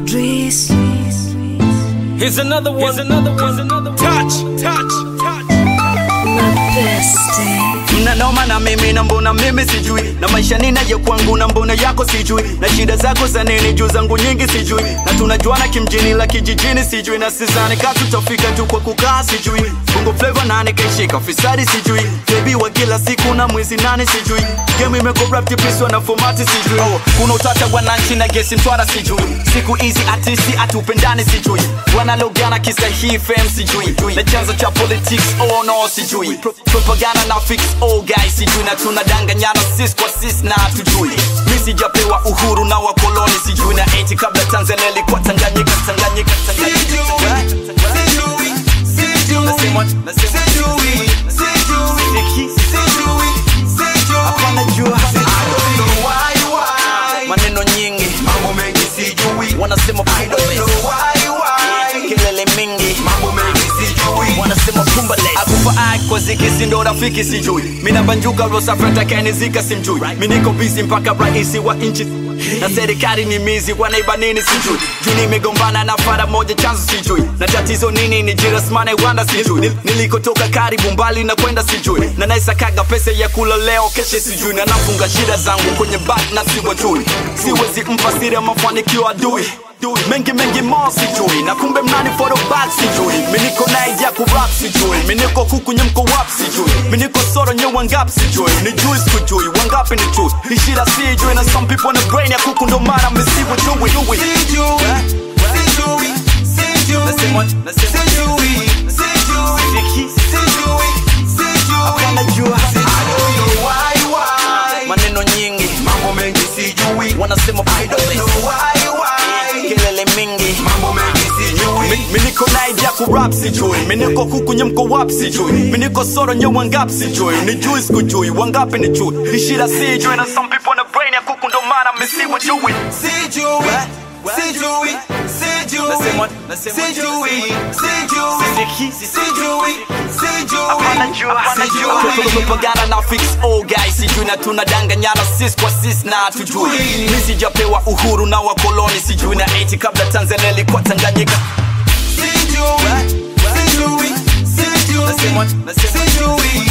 Idris. Here's another one. Here's another one. Here's another one. Touch, touch, touch. My bestie. mnanoma na mimi na mbona mimi sijui na maisha ninayo kwangu na mbona yako sijui na shida zako za nini juu zangu nyingi sijui na tunajuana kimjini la kijijini sijui na sizani ka tutafika tu kwa kukaa sijui bongo flava nani kaishika fisadi sijui bebi wa kila siku na mwezi nane sijui game imekoraptipiswa na fomati sijui oh, kuna utata wananchi na gesi mtwara sijui siku hizi atisi atupendani sijui wanalogana kisa hii fem sijui na chanzo cha politics oh no sijui Pro propaganda na fix all guys sijui na tunadanganyana sis kwa sis na tujui mi sijapewa uhuru na wakoloni sijui na eti kabla tanzania ilikuwa tanganyika tanganyika tanganyika Nasema- nasema- Sijiki- hapana jua maneno nyingi Mambo mengi sijui, wanasema I don't know why, why. kelele mingi Mambo mengi sijui, wanasema kumbale akufa ai kwa ziki si ndo rafiki sijui mina banjuka rosafatakaniizika simjui mi niko bisi mpaka raisi wa nchi na serikali ni mizi wanaiba nini sijui juu nimegombana na fara moja chanzo sijui na tatizo nini ni jirasmana wanda sijui Nil- nilikotoka karibu mbali na kwenda sijui na naisakaga pesa ya kula leo keshe sijui na nafunga shida zangu kwenye bak na siwajui siwezi mpa siri ya mafanikio adui mengi mengi mo sijui na kumbe mnani forobak sijui miniko naija kurap sijui miniko kuku nyemko wap sijui miniko soro nye wangap sijui ni jui sikujui wangapi ni jui ishira sijui na some people na brain ya kuku ndo mara misiwe jui jui sijui, sijui, Nasema- nasema- sijui, sijui, Sijiki- sijui, sijui. hapana jua I don't know why, why. maneno nyingi Mambo mengi sijui, wanasema I don't know why, why. kelele mingi Mambo mengi sijui, Mi- miniko naija kurap sijui miniko kuku nyemko wap sijui miniko soro nye wangap sijui ni jui sikujui wangapi ni jui ishira sijui na some people na brain ya kuku ndo mara misiwe jui sijui, sijui, sijui, Nasema- nasema- sijui, sijui. Sijiki- Sijui, sijui, Hapana jua, hapana jua. sijui. propaganda na fix all guys sijui na tunadanganyana sis kwa sis na tujui mi sijapewa uhuru na wakoloni sijui na eti kabla tanzania ilikuwa tanganyika Sijui, sijui, sijui, Nasema- nasema- sijui,